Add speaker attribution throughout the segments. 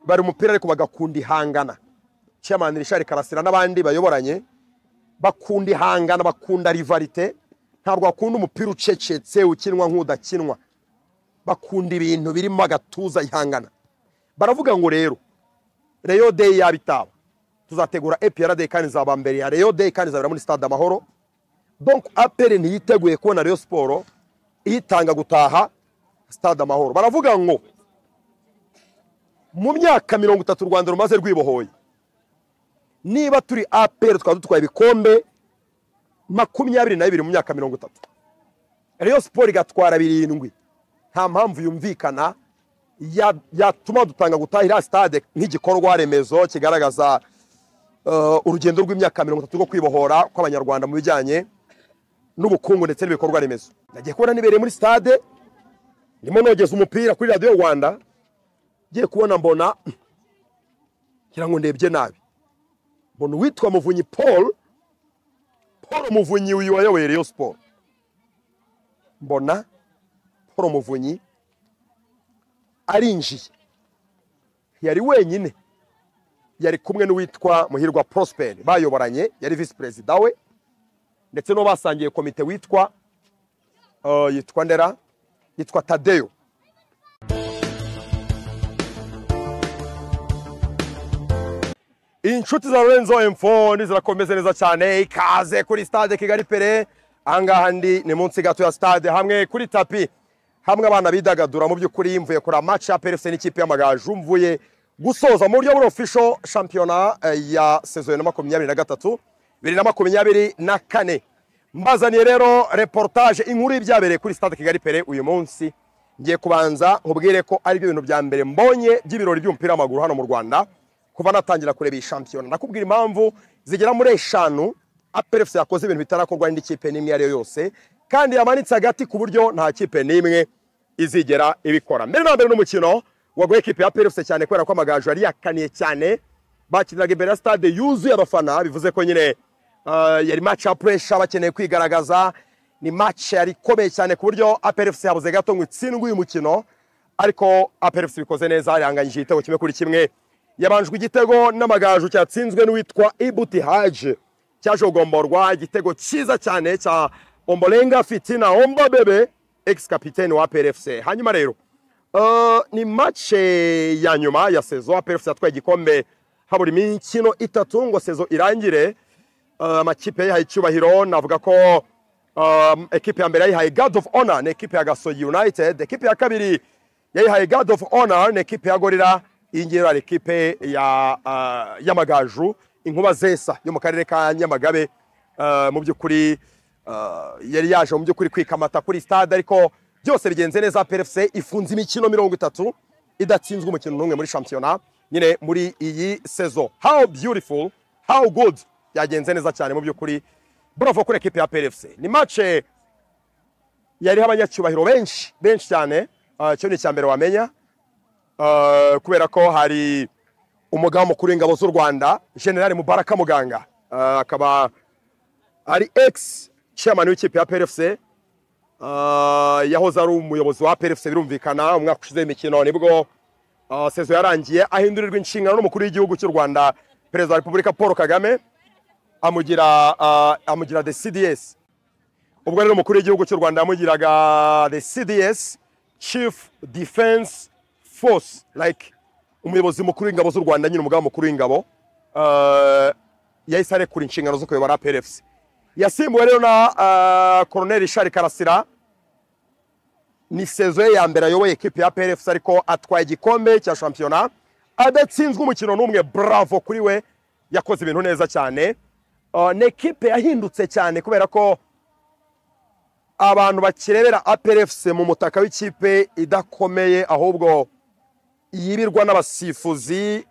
Speaker 1: bari umupira ariko bagakunda ihangana chairman Richard Karasira n'abandi bayoboranye bakunda ihangana bakunda rivalite ntabwo bakunda umupira ucecetse ukinwa nk'udakinwa bakunda ibintu birimo agatuza ihangana baravuga ngo rero Rayon Day yabitaba tuzategura APR Day kandi nzaba mbere ya Rayon Day kandi nzabera muri stade amahoro donc APR ntiyiteguye kubona Rayon Sport ihitanga gutaha stade amahoro baravuga ngo mu myaka mirongo itatu u rwanda rumaze rwibohoye niba turi aperi tukaba dutwaye ibikombe makumyabiri na bibiri mu myaka mirongo itatu reyo siporo igatwara birindwi nta mpamvu yumvikana ya- yatuma dutanga gutahira sitade nk'igikorwa remezo kigaragaza eh, urugendo rw'imyaka mirongo itatu rwo kwibohora kw'abanyarwanda mu bijyanye n'ubukungu ndetse n'ibikorwa remezo nagiye kubona nibereye muri sitade ndimo nogeza umupira kuri radiyo rwanda ngiye kubona mbona ngira ngo ndebye nabi mbona uwitwa muvunyi paul paul muvunyi uyu wayoboye reyo siporo mbona paul muvunyi arinjiye yari wenyine yari kumwe n'uwitwa muhirwa prosper bayoboranye yari visi perezida we ndetse n'uwo basangiye komite witwa eh, yitwa ndera yitwa tadeyo inshuti za Lorenzo M4 ntizirakomeze neza cyane ikaze kuri stade Kigali Pere ahangaha ndi ni munsi gato ya stade hamwe kuri tapi hamwe abana bidagadura mu by'ukuri mvuye kuri match ya PFC n'ikipe y'amagaju mvuye gusoza mu buryo buri official shampiyona eh, ya saison ya makumyabiri na gatatu bibiri na makumyabiri na kane mbazaniye rero reportage inkuru y'ibyabereye kuri stade Kigali Pere uyu munsi ngiye kubanza nkubwire ko ari byo bintu bya mbere mbonye by'ibirori by'umupira w'amaguru hano mu Rwanda kuva natangira kureba iyi shampiyona nakubwira impamvu zigera muri eshanu aperefuse yakoze ibintu bitarakorwa n'indi kipe n'imwe iyo ari yo yose kandi yamanitse agati ku buryo nta kipe n'imwe izigera ibikora mbere na mbere n'umukino wagoye kipe ya aperefuse cyane kubera ko amagaju yari yakaniye cyane bakiniraga imbere ya stade yuzuye abafana bivuze ko nyine ah, yari match ya pressure bakeneye kwigaragaza ni match yari ikomeye cyane ku buryo aperefuse yabuze gato ngo itsindwe uyu mukino ariko aperefuse bikoze neza yaranganyije igitego kimwe kuri kimwe yabanjwe igitego n'amagaju cyatsinzwe n'uwitwa ibuti haje cyaje kugomborwa igitego cyiza cyane cya ombolenga fitina omba bebe ex kapiteni wa prfc hanyuma rero eh, ni mace ya nyuma ya sezo prfc yatwaye igikombe habura imikino itatu ngo sezo irangire Eh, amakipe yayihaye icyubahiro navuga ko um, ekipe ya mbere yayihaye god of honor ni ekipe ya gasogi united ekipe ya kabiri yayihaye god of honor ni ekipe ya gorira iyi ngiyi ari ekipe ya uh, y'amagaju inkuba zesa yo mu karere ka nyamagabe uh, mu by'ukuri uh, yari yaje mu by'ukuri kwikamata kuri stade ariko byose bigenze neza PFC ifunze imikino mirongo itatu idatsinzwe umukino n'umwe muri shampiyona nyine muri iyi sezo how beautiful how good byagenze neza cyane mu by'ukuri bravo kuri ekipe ya PFC ni match yariho abanyacyubahiro benshi benshi cyane Ah, cyo ni icya mbere wamenya Ah, kubera ko hari umugaba mukuru w'ingabo z'u rwanda generale mubaraka muganga Ah, akaba ari ex chairman w'ikipe ya PFC Ah, yahoze ari umuyobozi wa PFC birumvikana umwaka ushize w'imikino nibwo ah, sezo yarangiye ahindurirwa inshingano n'umukuru w'igihugu cy'u rwanda perezida wa repubulika paul kagame amugira ah, amugira the cds ubwo rero umukuru w'igihugu cy'u rwanda yamugiraga the cds chief defense force like umuyobozi mukuru w'ingabo z'u rwanda nyine umugaba mukuru w'ingabo uh, yahise arekura inshingano zo kuyobora prfc yasimbuwe rero na uh, colonel richard karasira ni sezo ye ya mbere ayoboye ekipe ya prfc ariko atwaye igikombe cya shampiyona adatsinzwe umukino n'umwe bravo kuri we yakoze ibintu neza cyane uh, ni ekipe yahindutse cyane kubera ko abantu bakirebera APRFC mu mutaka w'ikipe idakomeye ahubwo yibirwa n'abasifuzi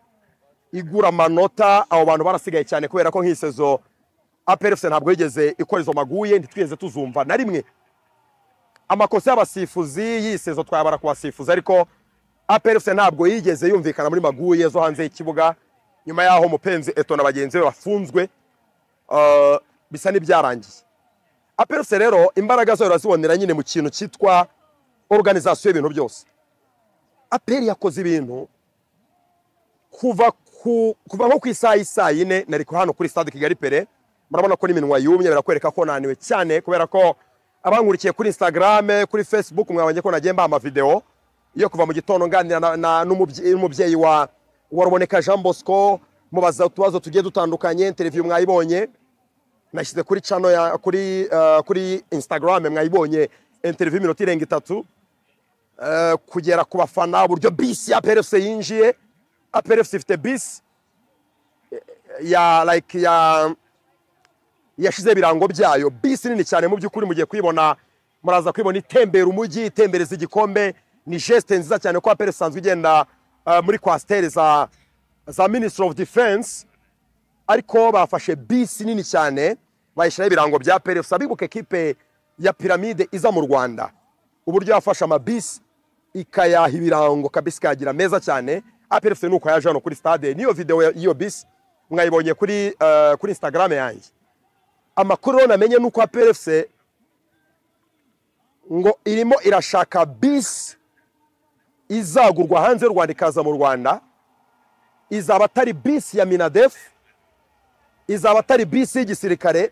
Speaker 1: igura amanota abo bantu barasigaye cyane kubera ko nk'isezo APRFC ntabwo yigeze ikora izo maguye ntitwigeze tuzumva na rimwe amakosa y'abasifuzi y'isezo twayabara ku basifuzi ariko APRFC ntabwo yigeze yumvikana muri maguye zo hanze y'ikibuga nyuma y'aho mupenzi eto na bagenzi be bafunzwe eh, bisa n'ibyarangiye aperuse rero imbaraga zayo urazibonera nyine mu kintu cyitwa organization y'ibintu byose aperi yakoze ibintu kuva ku kuva nko ku isaha y'isaa yine nari ku hano kuri stade kigali pere murabona ko n'iminwa yumye birakwereka ko naniwe cyane kubera ko abankurikiye kuri instagram kuri facebook mwabonye ko nagiye mbaha amavideo yo kuva mu gitondo nganira na- na- n'umubye- n'umubyeyi wa wa ruboneka jean bosco mubaza utubazo tugiye dutandukanye interview mwayibonye nashyize kuri channel ya kuri eh, kuri instagram mwayibonye interview iminota irenga itatu eh, kugera ku bafana uburyo bisi ya PRFC yinjiye APRFC ifite bisi ya like ya yashize ibirango byayo bisi nini cyane mu by'ukuri mugiye kuyibona muraza kuyibona itembera umujyi itembereza igikombe ni geste nziza cyane ko APR isanzwe igenda eh, muri kwasiteri za za minisitiri ofu defense ariko bafashe bisi nini cyane bayishyiraho ibirango bya PRF sabibuka ekipe ya piramide iza mu Rwanda uburyo yafashe amabisi ikayaha ibirango kabisi kagira meza cyane APRF nuko yaje hano kuri stade niyo video ya- y'iyo bisi mwayibonye kuri eh, kuri Instagram yanjye amakuru rero namenye nuko APRFC ngo irimo irashaka bisi izagurwa hanze y'u Rwanda ikaza mu Rwanda izaba atari bisi ya Minadef izaba atari bisi y'igisirikare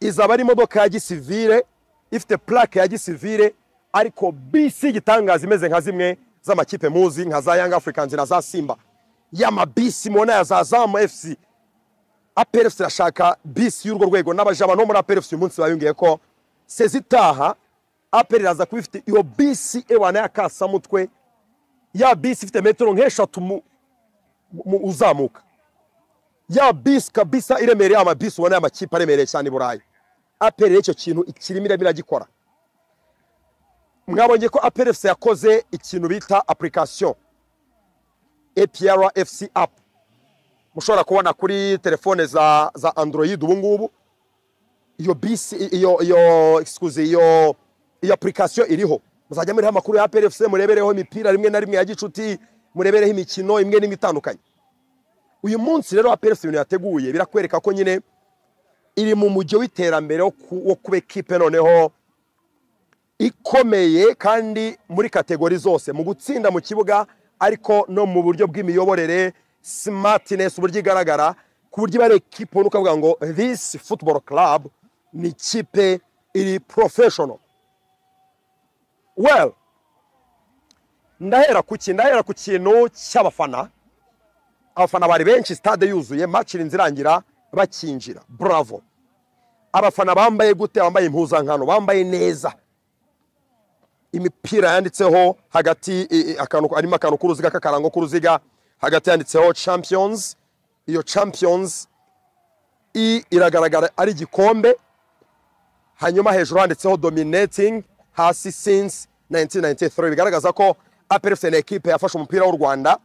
Speaker 1: izaba ari imodoka ya gisivire ifite plaque ya gisivire ariko bisi y'igitangaza imeze nka zimwe z'amakipe muzi nka za Young Africans na za Simba y'amabisi mubona ya za Zamu FC APRFC irashaka bisi y'urwo rwego n'abajaba no muri APRFC uyu munsi bayongeye ko sezitaha APR iraza kuba ifite iyo bisi ewana ya kasamutwe ya bisi ifite metero nk'eshatu mu- mu- uzamuka ya bisi kabisa iremereye amabisi ubona y'amakipe aremereye cyane i burayi aperi icyo kintu kirimo irimo iragikora mwabonye ko aperi efuse yakoze ikintu bita apurikasiyo epiyara efusi apu mushobora kubona kuri telefone za za android ubu ngubu iyo bisi iyo iyo excuse iyo iyo apurikasiyo iriho muzajya muriho amakuru ya aperi efuse murebereho imipira rimwe na rimwe ya gicuti murebereho imikino imwe n'imwe itandukanye uyu munsi rero aperesi ibintu yateguye birakwereka ko nyine iri mu mujyo w'iterambere wo ku- wo kuba ekipe noneho ikomeye kandi muri kategori zose mu gutsinda mu kibuga ariko no mu buryo bw'imiyoborere simatinesi uburyo igaragara ku buryo iba ari ekipe ubona ukavuga ngo this football club ni ikipe iri professional well ndahera ku ki- ndahera ku kintu cy'abafana abafana bari benshi stade yuzuye match irinze irangira bakinjira bravo abafana bambaye gute bambaye impuzankano bambaye neza imipira yanditseho hagati i- i- akantu arimo akantu k'uruziga k'akarango k'uruziga hagati yanditseho champions iyo champions i iragaragara ari igikombe hanyuma hejuru handitseho dominating hasi since 1993 bigaragaza ko APRFC ni ekipe yafashe umupira w'u Rwanda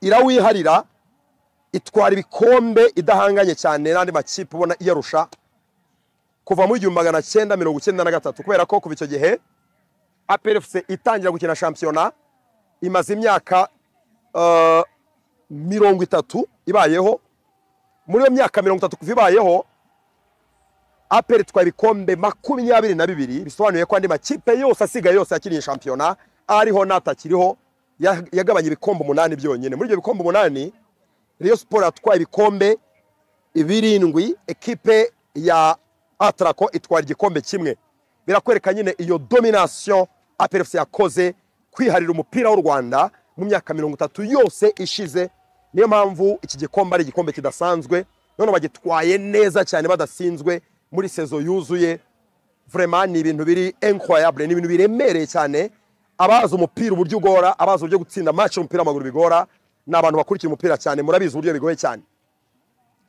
Speaker 1: irawiharira itwara ibikombe idahanganye cyane n'andi makipe ubona iyarusha kuva mu igihumbi magana cyenda mirongo icyenda na gatatu kubera ko kuva icyo gihe APRFC itangira gukina shampiyona imaze imyaka eh, mirongo itatu ibayeho muri iyo myaka mirongo itatu kuva ibayeho APR itwaye ibikombe makumyabiri na bibiri bisobanuye ko andi makipe yose asigaye yose yakiniye shampiyona ariho n'atakiriho ya- yagabanye ibikombe umunani byonyine muri ibyo bikombe umunani Rayon Sport yatwaye ibikombe birindwi ekipe ya Atraco itwara igikombe kimwe birakwereka nyine iyo domination APRFC yakoze kwiharira umupira w'u Rwanda mu myaka mirongo itatu yose ishize niyo mpamvu iki gikombe ari igikombe kidasanzwe none bagitwaye neza cyane badasinzwe muri sezo yuzuye vraiment ni ibintu biri incroyable ni ibintu biremereye cyane abazi umupira uburyo ugora abazi uburyo gutsinda match umupira w'amaguru bigora ni abantu bakurikiye umupira cyane murabizi uburyo bigoye cyane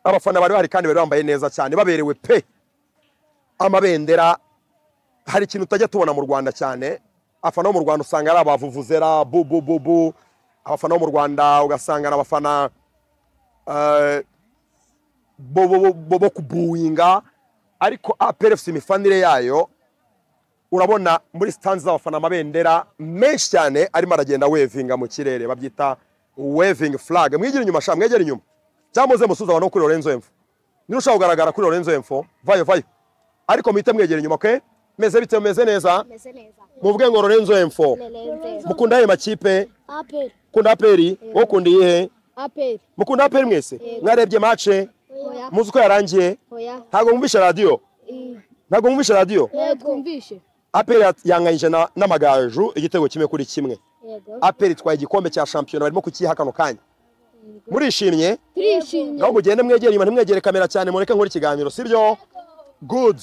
Speaker 1: abafana bari bahari kandi bari bambaye neza cyane baberewe pe amabendera hari ikintu utajya tubona mu Rwanda cyane abafana bo mu Rwanda usanga ari abavuvuzera bu bu bu bu abafana bo mu Rwanda ugasanga ni abafana eh, bo bo bo- bo- bo kubuwinga ariko APRFC imifanire yayo urabona muri stands z'abafana amabendera menshi cyane arimo aragenda wevinga mu kirere babyita waving flag mwigira inyuma sha mwegera inyuma cyangwa muze musuza abantu kuri Lorenzo Enfo niba ushaka kugaragara kuri Lorenzo Enfo vayo vayo ariko muhite mwegera inyuma ke meze bite meze neza
Speaker 2: meze neza
Speaker 1: muvuge ngo Lorenzo Enfo
Speaker 2: meze neza
Speaker 1: mukunda ayo makipe
Speaker 2: aperi
Speaker 1: ukunda APR wowe ukunda iyihe
Speaker 2: aperi
Speaker 1: mukunda aperi mwese
Speaker 2: Yego.
Speaker 1: mwarebye mace
Speaker 2: oya
Speaker 1: muzi uko yarangiye
Speaker 2: oya
Speaker 1: ntabwo mwumvishe radiyo
Speaker 2: i-
Speaker 1: ntabwo mwumvishe radiyo
Speaker 2: yego twumvishe
Speaker 1: aperi yat- yanganyije na- n'amagaju igitego kimwe kuri kimwe
Speaker 2: yego
Speaker 1: aperi itwaye igikombe cya shampiyona barimo kukiha kano kanya murishimye
Speaker 2: turishimye
Speaker 1: ngaho mugende mwegere inyuma ntimwegere kamera cyane mureke nkore ikiganiro sibyo good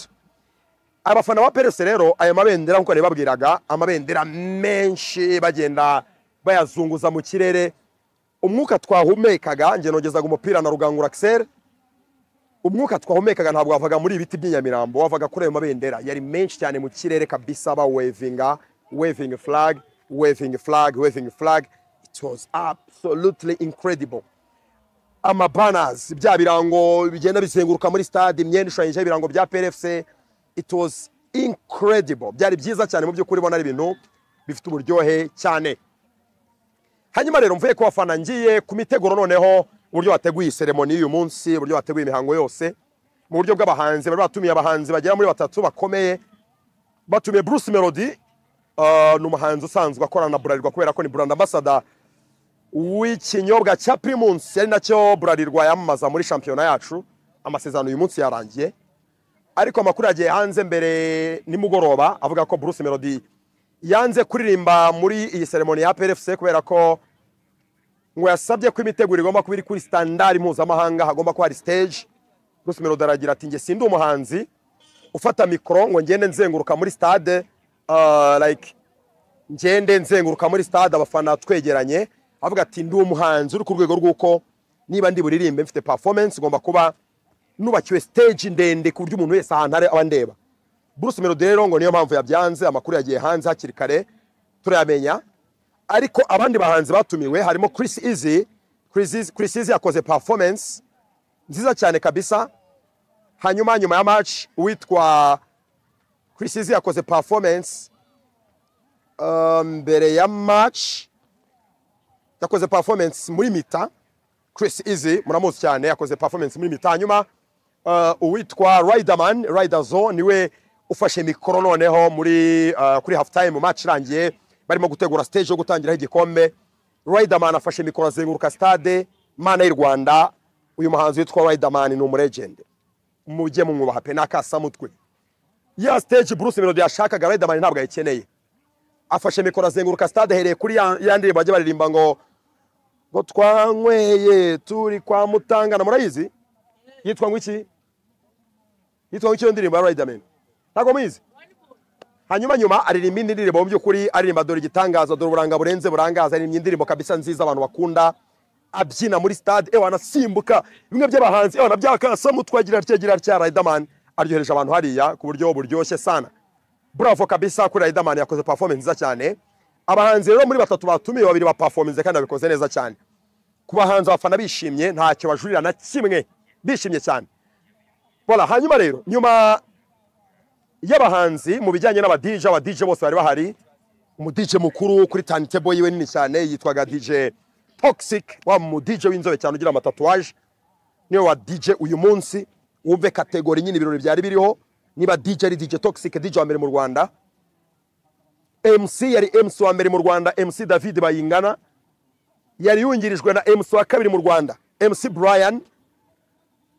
Speaker 1: abafana ba perese rero aya mabendera nk'uko nabibabwiraga amabendera menshi bagenda bayazunguza mu kirere umwuka twahumekaga njye nogezaga umupira na rugangura akiseri umwuka twahumekaga ntabwo wavaga muri ibi biti by'inyamirambo wavaga kuri ayo mabendera yari menshi cyane mu kirere kabisa ba wevinga wevingi flag wevingi flag wevingi flag it was absolutely incredible amabanners bya birango bigenda bizenguruka muri stade imyenda ishushanyijeho ibirango bya PRFC it was incredible byari byiza cyane mu by'ukuri ubona ari ibintu bifite uburyohe cyane hanyuma rero mvuye ku bafana ngiye ku miteguro noneho uburyo bateguye iyi seremoni y'uyu munsi uburyo bateguye imihango yose mu buryo bw'abahanzi bari batumiye abahanzi bagera muri batatu bakomeye batumiye Bruce Melody ah, ni umuhanzi usanzwe akorana na Bralirwa kubera ko ni brand ambassador w'ikinyobwa cya Primus ari nacyo Bralirwa yamamaza muri shampiyona yacu amasezerano uyu munsi yarangiye ariko amakuru yagiye hanze mbere nimugoroba avuga ko Bruce Melody yanze kuririmba muri iyi seremoni ya PRFC kubera ko ngo yasabye ko imiteguro igomba kuba iri kuri standard mpuzamahanga hagomba kuba hari stage Bruce Melody aragira ati njye sindi umuhanzi ufata mikoro ngo ngende nzenguruka muri stade ah, like ngende nzenguruka muri stade abafana twegeranye avuga ati ndi umuhanzi uri ku rwego rw'uko niba ndi buririmbe mfite performance igomba kuba nubakiwe stage ndende ku buryo umuntu wese ahantu ari aba ndeba Bruce Melody rero ngo niyo mpamvu yabyanze amakuru yagiye hanze hakiri kare turayamenya ariko abandi bahanzi batumiwe harimo Chris Easy Chris Easy, Chris Easy yakoze performance nziza cyane kabisa hanyuma nyuma ya match uwitwa Chris Easy yakoze performance Uh, mbere ya match yakoze performance muri mita Chris Easy muramuzi cyane yakoze performance muri mita hanyuma uh, uwitwa Riderman Riderzo niwe ufashe mikoro noneho muri uh, kuri half time match irangiye barimo gutegura stage yo gutangiraho igikombe Riderman afashe mikoro azenguruka stade mana y'u Rwanda uyu muhanzi witwa Riderman ni umuregende mujye mumwubaha pe n'akasamutwe ya stage Bruce Melody yashakaga Riderman ntabwo ayikeneye afashe mikoro azenguruka stade ahereye kuri ya ya ndirimbo bajya baririmba ngo ngo twanyweye turi kwa mutangana murayizi yitwa ngo iki yitwa ngo iki iyo ndirimbo ya Riderman ntabwo muyizi hanyuma nyuma aririmba indi ndirimbo mu by'ukuri aririmba dore igitangaza dore uburanga burenze burangaza aririmba indirimbo kabisa nziza abantu bakunda abyina muri stade ewana anasimbuka bimwe by'abahanzi ewana byakasa mutwagira ryagira rya Riderman aryohereje abantu hariya ku buryo buryoshye sana bravo kabisa kuri Riderman yakoze performance nziza cyane abahanzi rero muri batatu batumiye babiri ba performance kandi babikoze neza cyane ku bahanzi abafana bishimye ntacyo bajurira na kimwe bishimye cyane voilà hanyuma rero nyuma y'abahanzi mu bijyanye n'aba DJ aba DJ bose bari bahari umu DJ mukuru kuri turntable yiwe nini cyane yitwaga DJ Toxic wa mu DJ w'inzobe cyane ugira amatatuwaje niwe wa DJ uyu munsi wumve kategori nyine ibirori byari biriho niba DJ ari DJ Toxic DJ wa mbere mu Rwanda MC yari MC wa mbere mu Rwanda MC David Bayingana yari yungirijwe na MC wa kabiri mu Rwanda MC Brian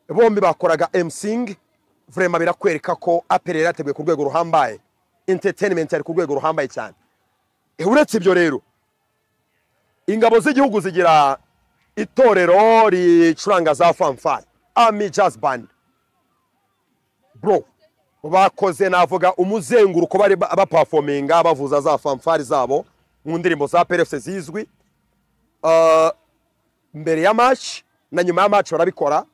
Speaker 1: bombi bakoraga MCing vrema birakwereka ko apere yarateguye ku rwego ruhambaye entertainment yari ku rwego ruhambaye cyane Eh, uretse ibyo rero ingabo z'igihugu zigira itorero ricuranga za fanfare Army Jazz Band bro bakoze navuga umuzenguruko bari ba- bapafominga bavuza za fanfare zabo mu ndirimbo za PRFC zizwi Uh, mbere ya match na nyuma ya match barabikora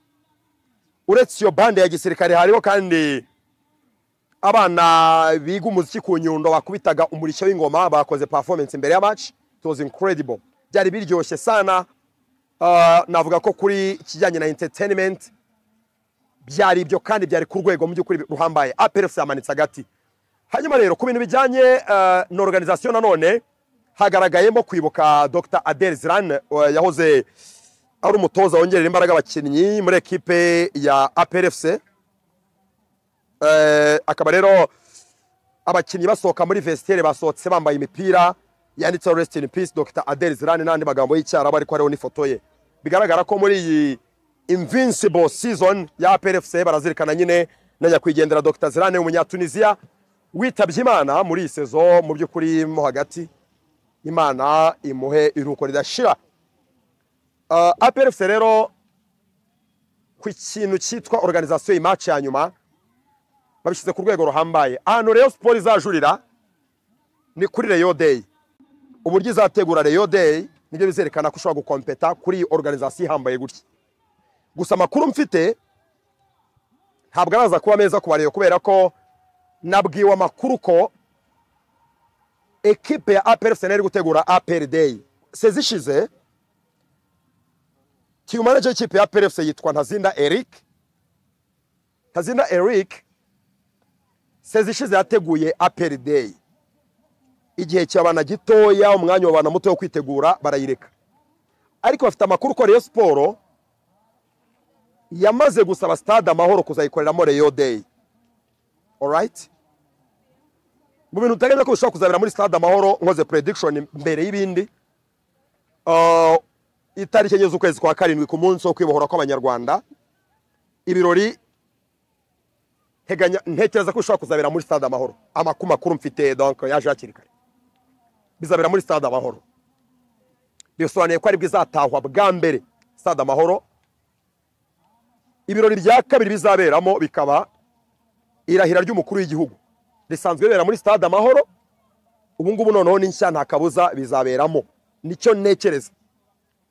Speaker 1: uretse iyo bande ya gisirikare hariho kandi abana biga umuziki ku nyundo bakubitaga umurishyo w'ingoma bakoze performance mbere ya match it was incredible byari biryoshye sana Uh, navuga ko kuri ikijyanye na entertainment byari ibyo kandi byari ku rwego mu by'ukuri ruhambaye APRFC yamanitse agati hanyuma rero ku bintu bijyanye eh, na organisation nanone hagaragayemo kwibuka Dr Adel Ziran eh, yahoze ari umutoza wongerera imbaraga abakinnyi muri ekipe ya APRFC Eh, akaba rero abakinnyi basohoka muri vestiaire basohotse bambaye imipira yanditseho rest in peace Dr Adel Ziran n'andi magambo y'icyarabu ariko hariho n'ifoto ye bigaragara ko muri iyi invincible season ya PRFC barazirikana nyine na nyakwigendera Dr Zirane umunyatunisia witabye Imana muri iyi sezo mu by'ukuri mo hagati Imana imuhe iruko ridashira uh, APRFC rero ku kintu cyitwa organisation imatch ya nyuma babishyize ku rwego ruhambaye ahantu Rayon Sport izajurira ni kuri Rayon Day uburyo izategura Rayon Day nibyo bizerekana ko ushobora gukompeta kuri iyi organisation ihambaye gutya gusa amakuru mfite ntabwo araza kuba meza ku bareba kubera ko nabwiwe amakuru ko ekipe ya APR Arsenal iri gutegura APR Day sezi ishize team manager y'ikipe ya APR FC yitwa Ntazinda Eric Ntazinda Eric sezi ishize yateguye APR Day igihe cyabana gitoya umwanya wabana muto wo kwitegura barayireka ariko bafite amakuru ko Rayon Sport yamaze gusaba stade amahoro kuzayikoreramo Rayon Day alright mu bintu utagenda ko bishobora kuzabera muri stade amahoro nkoze prediction mbere y'ibindi Uh, itariki enye z'ukwezi kwa karindwi ku munsi wo kwibohora kw'abanyarwanda ibirori nteganya- ntekereza ko bishobora kuzabera muri stade amahoro amakuru makuru mfite donc yaje hakiri kare bizabera muri stade amahoro bisobanuye ko aribwo izatahwa bwa mbere stade amahoro ibirori bya kabiri bizaberamo bikaba irahira ry'umukuru w'igihugu risanzwe ribera muri stade amahoro ubu ngubu noneho ni nshya nta kabuza bizaberamo nicyo ntekereza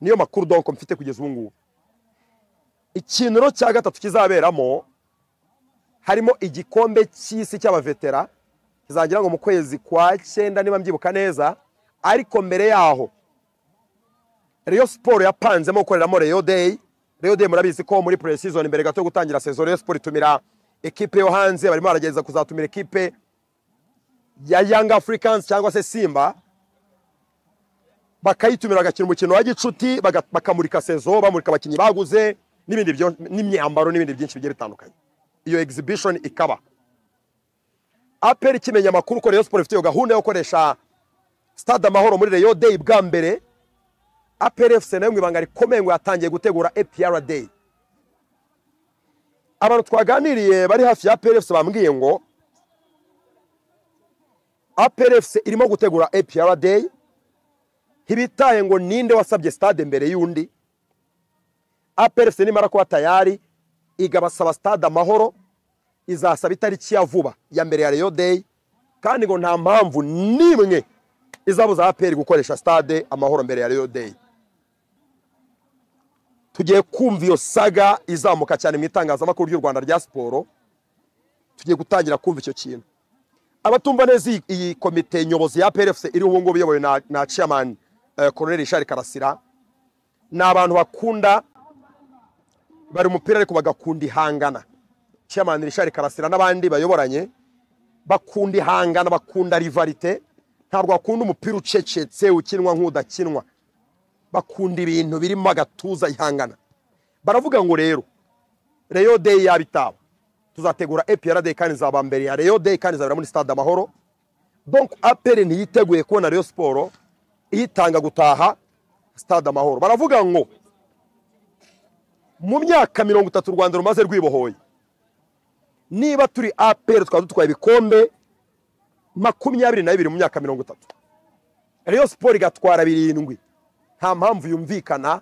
Speaker 1: niyo makuru donko mfite kugeza ubu ngubu ikintu rero cya gatatu kizaberamo harimo igikombe cy'isi cy'abavetera kizagira ngo mu kwezi kwa cyenda niba mbyibuka neza ariko mbere yaho Rayon Sport yapanzemo gukoreramo Rayon Day Rayon Day murabizi ko muri pre-season mbere gato yo gutangira season Rayon Sport itumira ekipe yo hanze barimo baragerageza kuzatumira ekipe ya Young Africans cyangwa se Simba bakayitumira bagakina umukino wa gicuti baga- bakamurika sezo bamurika abakinnyi baguze n'ibindi byo- n'imyambaro n'ibindi byinshi bigiye bitandukanye iyo exhibition ikaba aperi ikimenya amakuru ko Rayon Sport ifite iyo gahunda yo gukoresha stade amahoro muri Rayon Day bwa mbere APR FC nayo mu ibanga rikomeye ngo yatangiye gutegura APR Day abantu twaganiriye bari hafi ya APR FC bambwiye ngo APR FC irimo gutegura APR Day ntibitaye ngo ninde wasabye stade mbere y'undi APR FC nimara kuba tayari igabasaba stade amahoro izasaba itariki ya vuba ya mbere ya Rayon Day kandi ngo nta mpamvu n'imwe izabuza APR gukoresha stade amahoro mbere ya Rayon Day tugiye kumva iyo saga izamuka cyane mu itangazamakuru ry'u Rwanda rya siporo tugiye gutangira kumva icyo kintu abatumva neza iyi- iyi komite nyobozi ya PRFC iri ubu ngubu iyobowe na, na chairman eh, Colonel Richard Karasira ni abantu bakunda bari umupira ariko bagakunda ihangana chairman Richard Karasira n'abandi bayoboranye bakunda ihangana bakunda rivalite ntabwo bakunda umupira ucecetse ukinwa nk'udakinwa bakunda ibintu birimo agatuza ihangana baravuga ngo rero Rayon Day yaba itaba tuzategura APR Day kandi izaba mbere ya Rayon Day kandi izabera muri stade Amahoro donc APR ntiyiteguye kubona Rayon Sport ihitanga gutaha stade Amahoro baravuga ngo mu myaka mirongo itatu u Rwanda rumaze rwibohoye niba turi APR twaba dutwaye ibikombe makumyabiri na bibiri mu myaka mirongo itatu Rayon Sport igatwara birindwi nta mpamvu yumvikana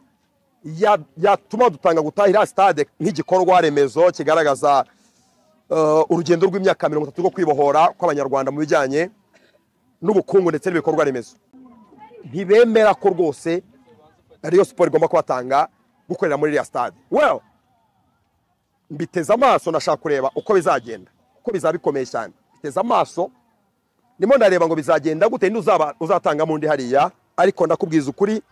Speaker 1: ya- yatuma dutanga gutahira stade nk'igikorwa remezo kigaragaza eh, urugendo rw'imyaka mirongo itatu rwo kwibohora kw'abanyarwanda mu bijyanye n'ubukungu ndetse n'ibikorwa remezo ntibemera ko rwose ariyo siporo igomba kubatanga gukorera muri iriya stade well mbiteze amaso nashaka kureba uko bizagenda uko bizaba bikomeye cyane mbiteze amaso ndimo ndareba ngo bizagenda gute ninde uzaba uzatangamo undi hariya ariko ndakubwiza ukuri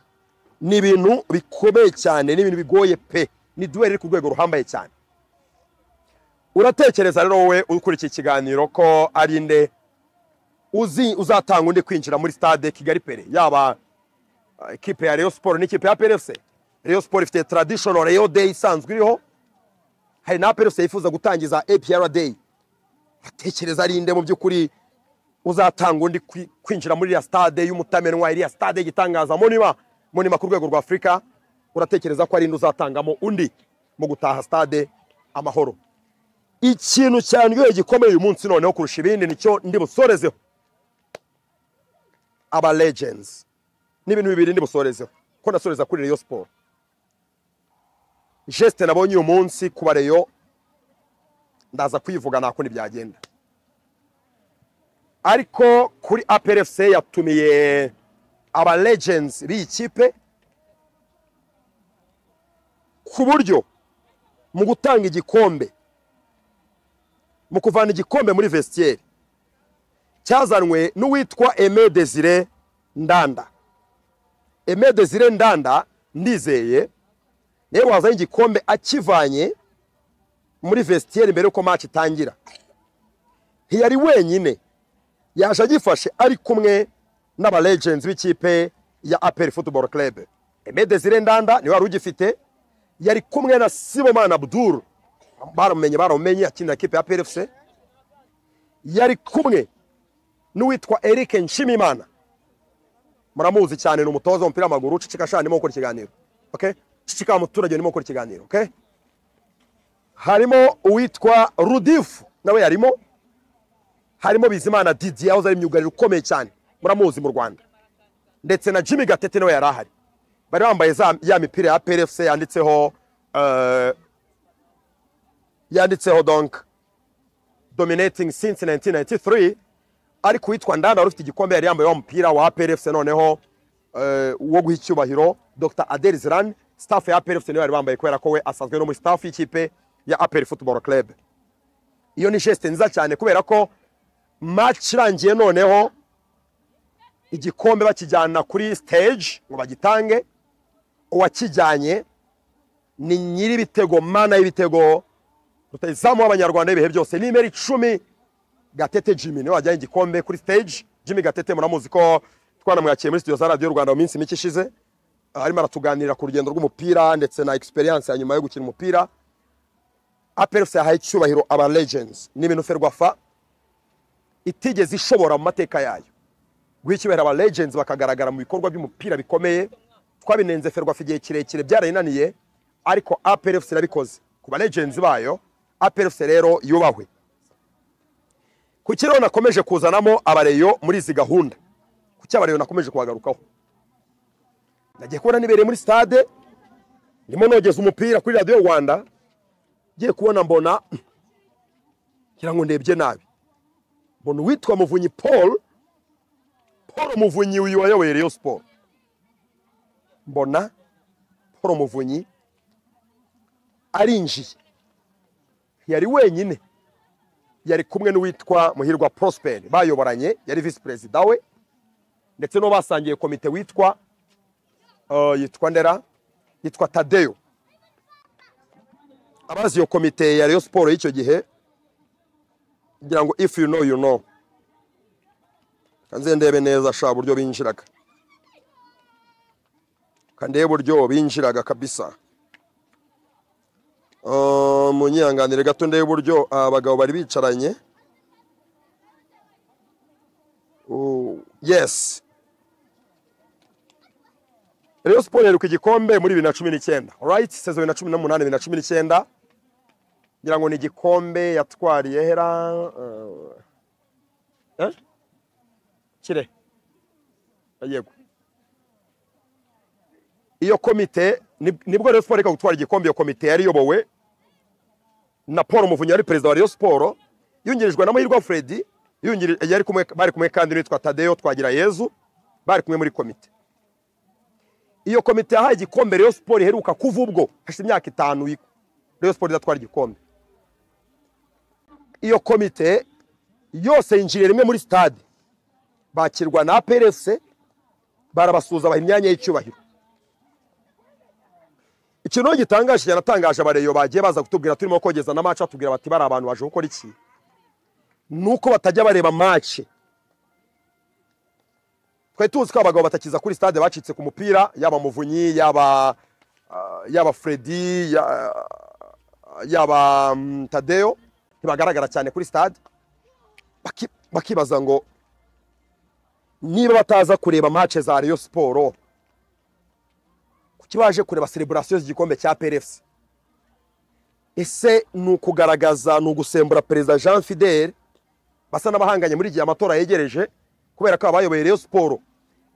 Speaker 1: ni ibintu bikomeye cyane ni ibintu bigoye pe ni duweri iri ku rwego ruhambaye cyane uratekereza rero wowe ukurikiye ikiganiro ko ari nde uzi uzatanga undi kwinjira muri stade kigali pere yaba uh, ikipe ya Rayon Sport n'ikipe ya PRFC Rayon Sport ifite traditional Rayon Day isanzwe iriho hari na PRFC yifuza gutangiza APR Day atekereza ari nde mu by'ukuri uzatanga undi kwi- kwinjira muri iriya stade y'umutamenwa iriya stade y'igitangaza munima munima ku rwego rwa afurika uratekereza ko ari inde uzatangamo undi mu gutaha stade amahoro ikintu cyandyoheye gikomeye uyu munsi noneho kurusha ibindi nicyo ndi busorezeho aba legends n'ibintu bibiri ndi busorezeho ko nasoreza kuri Rayon Sport geste nabonye uyu munsi kuba Rayon ndaza kwivuga nta kundi byagenda ariko kuri APRFC yatumiye aba legends b'iyi kipe ku buryo mu gutanga igikombe mu kuvana igikombe muri vestiaire cyazanwe n'uwitwa Aimé Désiré Ndanda Aimé Désiré Ndanda ndizeye niwe wazanye igikombe akivanye muri vestiaire mbere yuko match itangira ntiyari wenyine yaje agifashe ari kumwe n'aba legends b'ikipe ya APR Football Club Aimé Désiré Ndanda niwe wari ugifite yari kumwe na Sibomana Abdul baramumenye baramumenye akinira ikipe ya PRFC yari kumwe n'uwitwa Eric Nshimimana muramuzi cyane ni umutoza w'umupira w'amaguru cicika shani mo gukora ikiganiro okay cicika umuturage ni mo gukora ikiganiro okay harimo uwitwa Rudif nawe yarimo harimo Bizimana Didier aho ari imyugariro ukomeye cyane muramuzi mu Rwanda ndetse na Jimmy Gatete nawe yari ahari bari bambaye za ya mipira ya PRFC yanditseho eh, yanditseho donc dominating since 1993 ariko witwa ndanda wari ufite igikombe yari yambaye wa mupira wa APRFC noneho eh, wo guha icyubahiro Dr Adel Ziran staff ya APRFC niwe bari bambaye kubera ko we asanzwe no muri staff y'ikipe ya APR Football Club iyo ni geste nziza cyane kubera ko match irangiye noneho igikombe bakijyana kuri stage ngo bagitange uwakijyanye ni nyiri ibitego mana y'ibitego rutayizamu w'abanyarwanda ibihe byose ni imeri icumi gatete jimmy niwe wajyanye igikombe kuri stage jimmy gatete muramuzi ko twanamwakiriye muri studio za radiyo rwanda mu minsi mike ishize Ah, arimo aratuganirira ku rugendo rw'umupira ndetse na experience ya nyuma yo gukina umupira aperusi yahaye icyubahiro aba legends ni ibintu ferwafa itigeze ishobora mu mateka yayo guha icyubahiro aba legends bakagaragara mu bikorwa by'umupira bikomeye twabinenze ferwafa igihe kirekire byarayinaniye ariko aperusi irabikoze ku ba legends bayo aperusi rero yubahwe ku kirere nakomeje kuzanamo abareyo muri izi gahunda ku cy'abareyo nakomeje kuhagarukaho nagiye kubona nibereye muri stade ndimo nogeza umupira kuri radiyo rwanda ngiye kubona mbona ngira ngo ndebye nabi mbona uwitwa muvunyi paul paul muvunyi uyu wayoboye reyo siporo mbona paul muvunyi arinjiye yari wenyine yari kumwe n'uwitwa muhirwa prosper bayoboranye yari visi perezida we ndetse n'uwo basangiye komite witwa eh, yitwa ndera yitwa tadeyo abazi iyo komite ya reyo siporo y'icyo gihe ngira ngo if you know you know kanze ndebe neza sha uburyo binjiraga kandebe uburyo binjiraga kabisa Eh, munyihanganire gato ndebe uburyo abagabo bari bicaranye Oh, yes Rayon Sport yaheruka igikombe muri bibiri na cumi n'icyenda right sezo bibiri na cumi n'umunani bibiri na cumi n'icyenda ngira ngo ni igikombe yatwariye hera eh, eh? kire yego iyo komite ni- nibwo Rayon Sport reka gutwara igikombe iyo komite yari iyobowe na Paul Muvunyi wari perezida wa Rayon Sport yungirijwe na Mahirwa Freddy yungiri- yari kumwe bari kumwe kandi n'uwitwa Tadeo Twagira Yezu bari kumwe muri komite iyo komite yahaye igikombe Rayon Sport iheruka kuva ubwo hashize imyaka itanu yi- Rayon Sport idatwara igikombe iyo komite yose yinjiriye rimwe muri stade bakirwa na APRFC barabasuhuza baha imyanya y'icyubahiro ikintu gitangaje cyane atangaje abareyo bagiye baza kutubwira turimo kogeza na match batubwira bati bari abantu baje gukora iki nuko batajya bareba match twari tuzi ko abagabo batakiza kuri stade bacitse ku mupira yaba muvunyi yaba ah, yaba Freddy ya- yaba mm, Tadeo ntibagaragara cyane kuri stade Baki- bakibaza ngo niba bataza kureba match za Rayon Sport ku kibaje kureba celebration z'igikombe cya PRFC ese ni ukugaragaza ni ugusembura perezida Jean Fidel basa n'abahanganye muri igihe amatora yegereje kubera ko abayoboye Rayon Sport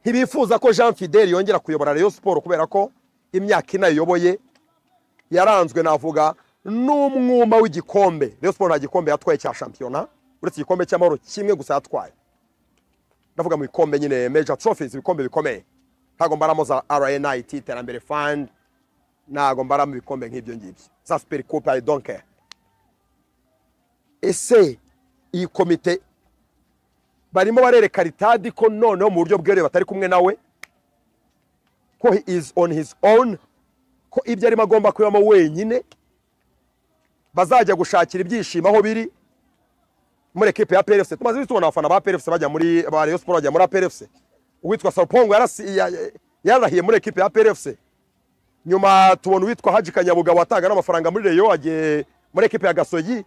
Speaker 1: ntibifuza ko Jean Fidel yongera kuyobora Rayon Sport kubera ko imyaka ine ayoboye yaranzwe navuga n'umwuma w'igikombe Rayon Sport nta gikombe yatwaye cya shampiyona uretse igikombe cy'amahoro kimwe gusa yatwaye ndavuga mu bikombe nyine major trophies ibikombe bikomeye ntabwo mbaramo za RNIT iterambere fund ntabwo mbaramo ibikombe nk'ibyo ngibyo za super coupe I don't care ese iyi komite barimo barereka ritadi ko noneho mu buryo bweruye batari kumwe nawe ko he is on his own ko ibyo arimo agomba kubibamo wenyine bazajya gushakira ibyishimo aho biri muri ekipe ya PRFC tumaze iminsi tubona abafana ba PRFC bajya muri ba Rayon Sport bajya muri PRFC uwitwa Salpongo yarasi- ya- ya- yararahiye muri ekipe ya PRFC nyuma tubona uwitwa Haji Kanyabugabo atanga n'amafaranga muri Rayon agiye muri ekipe ya Gasogi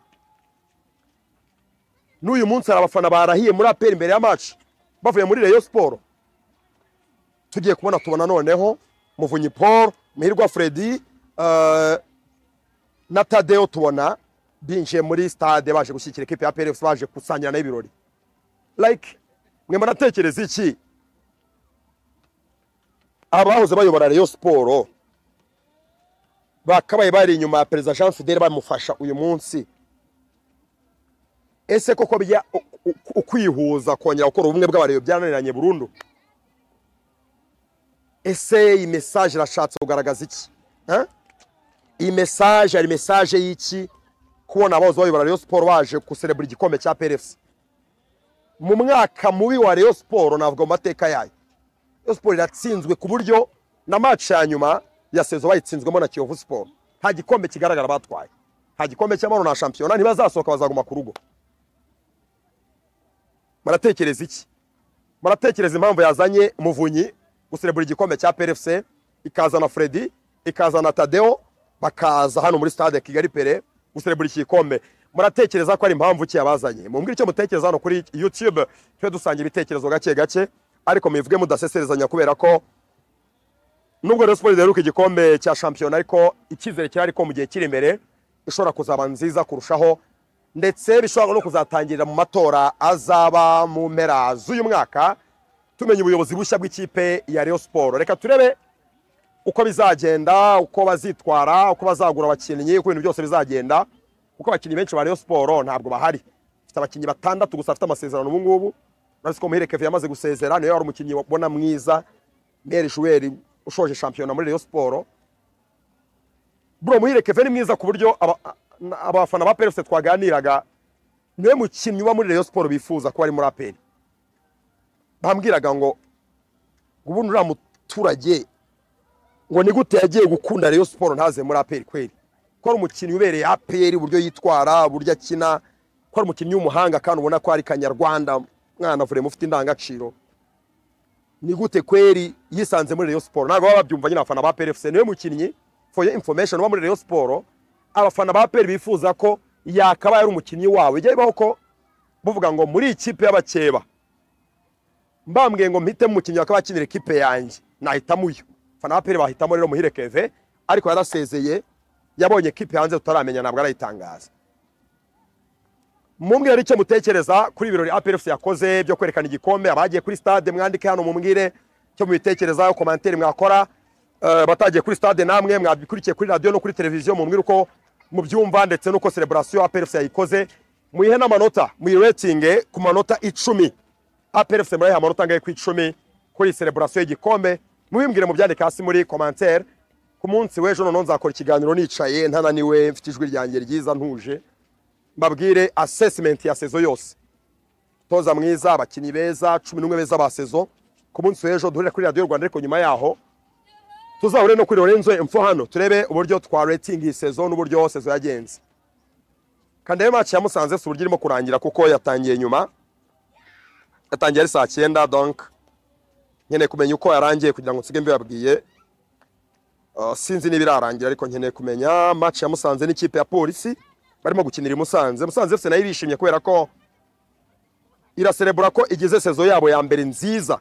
Speaker 1: n'uyu munsi hari abafana barahiye muri APR imbere ya match bavuye muri Rayon Sport tugiye kubona tubona noneho Muvunyi Paul Muhirwa Freddy eh, na Tadeo tubona binjiye muri stade baje gushyigikira ikipe ya PRFC baje gusangira nayo ibirori like mwe muratekereza iki abahoze bayobora Rayon Sport bakabaye bari inyuma ya perezida Jean Fidel bamufasha uyu munsi ese koko bya u- u- ukwihuza kongera gukora ubumwe bw'abareba byananiranye burundu ese iyi message irashatse kugaragaza iki Hein? iyi message ari message y'iki kubona abahoze bayobora Rayon Sport baje guserebura igikombe cya PRFC mu mwaka mubi wa Rayon Sport navuga mu mateka yayo Rayon Sport iratsinzwe ku buryo na match ya nyuma ya sezo bayitsinzwemo na Kiyovu Sport nta gikombe kigaragara batwaye nta gikombe cy'amahoro na shampiyona ntibazasohoka bazaguma ku rugo muratekereza iki muratekereza impamvu yazanye muvunyi guserebura igikombe cya PRFC ikazana Freddy ikazana Tadeo bakaza hano muri stade ya Kigali Pere guserebura iki gikombe muratekereza ko ari impamvu ki yabazanye mumbwire icyo mutekereza hano kuri YouTube twe dusanga ibitekerezo gake gake ariko mubivuge mudaseserezanya kubera ko nubwo Rayon Sports idaheruka igikombe cya shampiyona ariko icyizere kirahari ko mu gihe kiri imbere ishobora kuzaba nziza kurushaho ndetse bishobora no kuzatangirira mu matora azaba mu mpera z'uyu mwaka tumenya ubuyobozi bushya bw'ikipe ya Rayon Sports reka turebe uko bizagenda uko bazitwara uko bazagura abakinnyi uko ibintu byose bizagenda kuko abakinnyi benshi ba Rayon Sports ntabwo bahari bafite abakinnyi batandatu gusa bafite amasezerano ubu ngubu uretse ko Muhire Kevin yamaze gusezera niyo yari umukinnyi ubona mwiza Meri Jouer ushoje shampiyona muri Rayon Sports bro Muhire Kevin ni mwiza ku buryo aba- na- abafana ba PRFC twaganiraga niwe mukinnyi uba muri Rayon Sports bifuza kuba ari muri APR bambwiraga ngo ubundi uriya muturage ngo ni gute yagiye gukunda Rayon Sport ntaze muri APR kweli ko ari umukinnyi ubereye APR uburyo yitwara uburyo akina ko ari umukinnyi w'umuhanga kandi ubona ko ari kanyarwanda mwana avure mufite indangagaciro ni gute kweli yisanze muri Rayon Sport ntabwo baba babyumva nyine abafana ba PRFC niwe mukinnyi for your information uba muri Rayon Sport abafana ba APR bifuza ko yakabaye ari umukinnyi wawe bijya bibaho ko buvuga ngo muri ikipe y'abakeba mbambwiye ngo mpitemo umukinnyi bakaba akinira ikipe yanjye nahitamo uyu fana aperi bahitamo rero muhire keve ariko yarasezeye yabonye ikipe hanze tutaramenya ntabwo arayitangaza mumbwire n'icyo mutekereza kuri ibirori APR FC yakoze byo kwerekana igikombe abagiye kuri stade mwandike hano mumbwire cyo mubitekerezaho komanteri mwakora Eh, batagiye kuri stade namwe mwabikurikiye kuri radio no kuri televiziyo mumbwire uko mubyumva ndetse n'uko celebration APR FC yayikoze muyihe n'amanota muyiratinge ku manota icumi APR FC murayiha amanota angahe ku icumi kuri iyi celebration y'igikombe mubimbwire mu byandike hasi muri commentaire ku munsi w'ejo noneho nzakora ikiganiro nicaye ntananiwe mfite ijwi ryanjye ryiza ntuje mbabwire assessment ya sezo yose toza mwiza abakinnyi beza cumi n'umwe beza ba sezo ku munsi w'ejo duhurira kuri radiyo rwanda ariko nyuma yaho tuzahure no kuri lorenzo imfo hano turebe uburyo twa rating iyi sezo n'uburyo sezo yagenze kandi rero match ya musanze si uburyo irimo kurangira kuko yatangiye nyuma yatangiye ari saa cyenda donc nkeneye kumenya uko yarangiye kugira ngo nsige mbibabwiye Uh, sinzi niba irarangira ariko nkeneye kumenya match ya musanze n'ikipe ya polisi barimo gukinira i musanze musanze fc nayo irishimye kubera ko iraserebura ko igize sezo yabo ya mbere nziza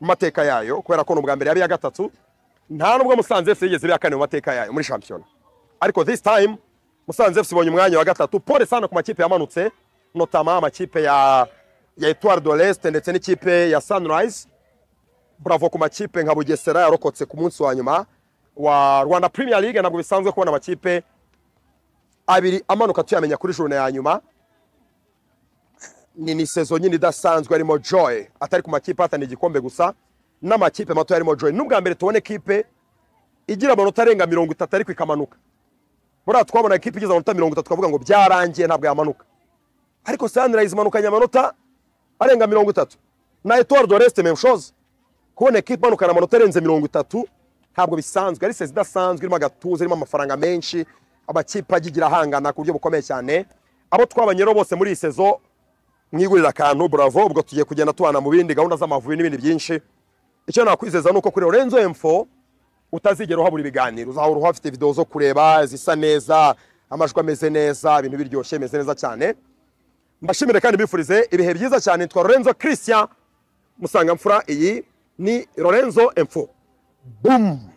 Speaker 1: mu mateka yayo kubera ko ni ubwa mbere yaba iya gatatu nta nubwo musanze fc yigeze bihakane mu mateka yayo muri shampiyona ariko this time musanze fc ibonye umwanya wa gatatu pole sana ku makipe yamanutse notama amakipe ya ya Etoile de l'Est ndetse n'ikipe ya Sunrise bravo ku makipe nka Bugesera yarokotse ku munsi wa nyuma wa Rwanda Premier League ntabwo bisanzwe kubona amakipe abiri amanuka tuyamenya kuri journée ya nyuma ni ni sezo nyine idasanzwe arimo Joy atari ku makipe atani igikombe gusa n'amakipe mato yarimo Joy n'ubwa mbere tubone kipe igira amanota arenga mirongo itatu ariko ikamanuka buriya twabona ikipe igize amanota mirongo itatu twavuga ngo byarangiye ntabwo yamanuka ariko Sunrise imanukanye amanota arenga mirongo itatu na Etoile de l'Est même chose kubona ekipe imanukana amanota arenze mirongo itatu ntabwo bisanzwe ari sezi idasanzwe irimo agatuza irimo amafaranga menshi amakipe agigira ahangana ku buryo bukomeye cyane abo twabanye rero bose muri iyi sezo mwigurira akantu bravo ubwo tugiye kugenda tubana mu bindi gahunda z'amavubi n'ibindi byinshi icyo nakwizeza ni uko kuri Lorenzo Info utazigera uhabura ibiganiro uzahora uhafite video zo kureba zisa neza amajwi ameze neza ibintu biryoshye bimeze neza cyane mbashimire kandi mbifurize ibihe byiza cyane twa Lorenzo Christian musanga mfura iyi ni Lorenzo Info boom